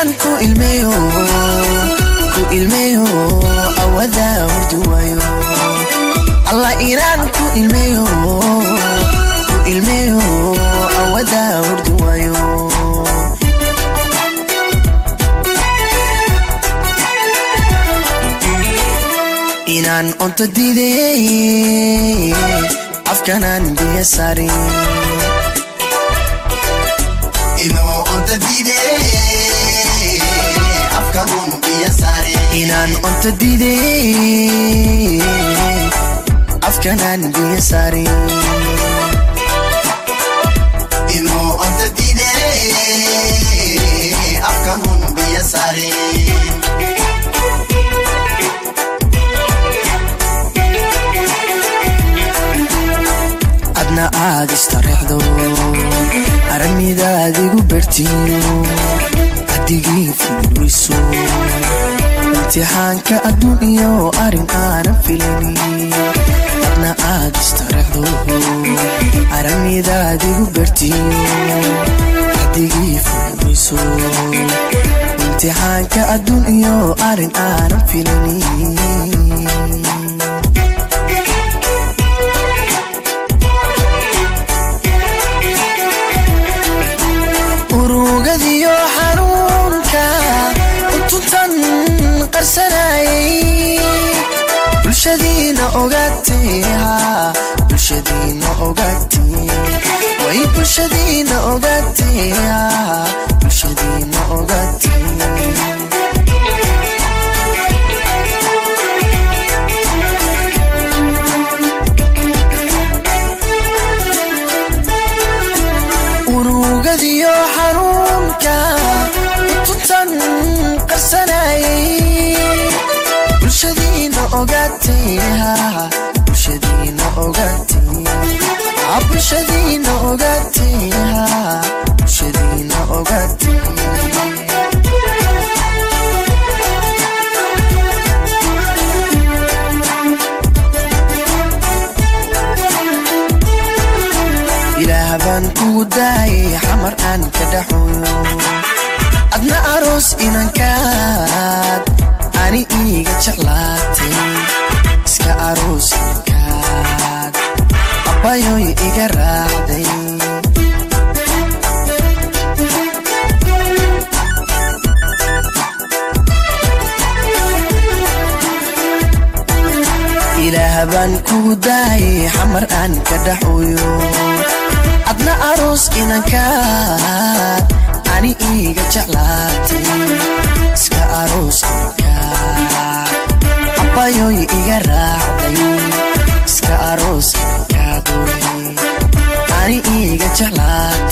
inaan ku ilmeeyo ku ilmeeyo awada hurduwayo allah inaan ku ilmeeyo ku ilmeeyo awada hurduwayo inaan onto diiday afkanaan biyo sarin inaan onto diiday afkanaan biyo sarin adna aad istareexdo aramidaad igu bertiyo adigii fiilweyso imtixaanka adduun iyo arrin aanan filani adna aad istareexdo aramidaad igu bertiyo adigii fiilweyso imtixaanka adduun iyo arrin aanan filani urugadiyo xanuunka utuntan qarsanayay bulshadiina ogaatay bulshadiina ogaatay way bulshadiina ogaatay bulshadiina ogaatay urugadiyo xanuunka utuntan qarsanayay bulshadiina ogaatay bulshadiina ogaatay bulshadiina ogaatay bulshadiina ogaatay ilaah baan kugu daayay xamar aan ka dhaxoyo adna aroos inankaad ani iiga jeclaatay iska aroos inankaad abbayoy iga raacday ilaah baan kugu daayay xamar aan ka dhaxoyo adna aroos inankaad ani iiga jeclaatay iska aroos inankaad abbayoy iga raacday iska aroos inankaad ani iiga jeclaatay